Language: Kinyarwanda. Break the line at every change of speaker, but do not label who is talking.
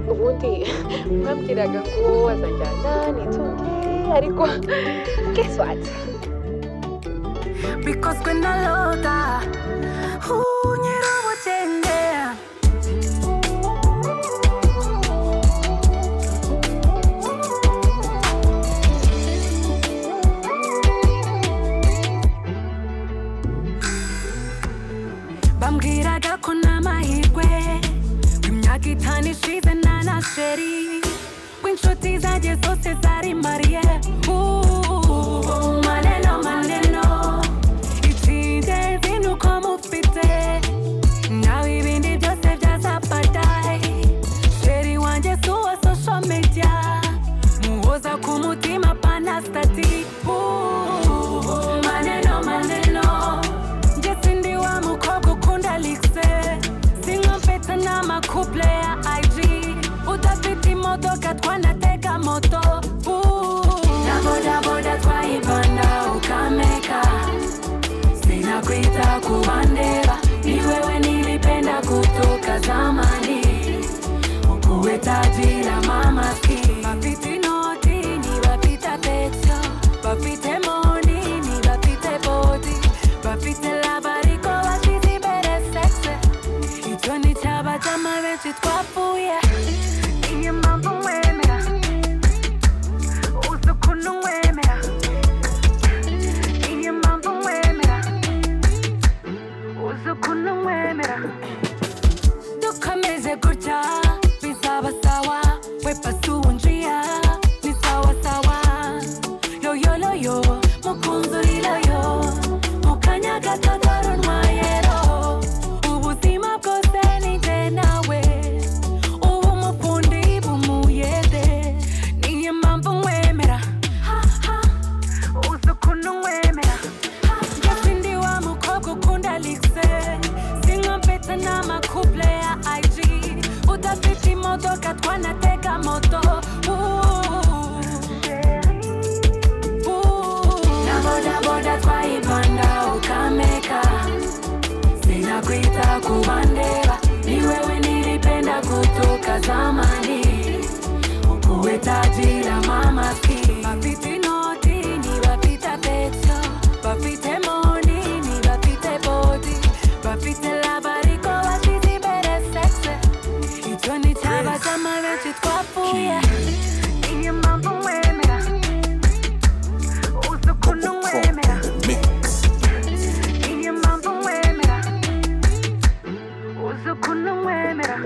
sauti mwabwiraga ngo azajyana n'itunge ariko guess what
bikozwe na loda nyirubugenge bambwiraga ko nta mahirwe imyaka itanu ishize nta na sheri w'inshuti zanjye zose zari mariye ubu maneno maneno icy'ingenzi ni uko mufite nawe ibindi byose byazapadaye sheri wanjye si uwa social media muhoza ku mutima pana stati ubu maneno maneno Yes, ndi wa mukobwa ukunda likse sinkompeta n'amakuple ya ig udafite imodoka twanatega moto uh. na bodaboda twayibanda ukameka sinakwita kubandeba ni wewe nilipenda kutoka zamani ukuwe tajiri ama maskini bafite inoti ni bafite pesa bafite moni ni bafite bodi bafite labariko bafite imbere sexe icyo ni cyaba cy'amabenshi twapfuye iyi mpamvu mwemera uzi ukuntu mwemera iyi mpamvu mwemera uzi ukuntu mwemera dukomeze gutya bizaba sawa we pasi wunjiya ni sawa sawa yoyo loyo mukunzi uri loyo mu kanya gato dore untwayero ubuzima bwose ni jye nawe ubu umufundi bumuyede niyo mpamvu mwemera ha, ha, uzi ukuntu mwemera gasindi wa mukobwa ukunda likse sinkompeta n'amakuple ya ig udafite imodoka twanatega moto Uh, uh. na bodaboda twayibanda ukameka sinakwita kubandeba ni wewe nilipenda kutoka zamani ukuwe tajira mamaski bafite inoti ni bafite pesa bafite moni ni bafite bodi bafite labariko bafite imbere sexe icyo ni cyaba cy'amabenshi twapfuye iyi mpamvu mwemera uzi ukuntu mwemera iyi mpamvu mwemera uzi ukuntu mwemera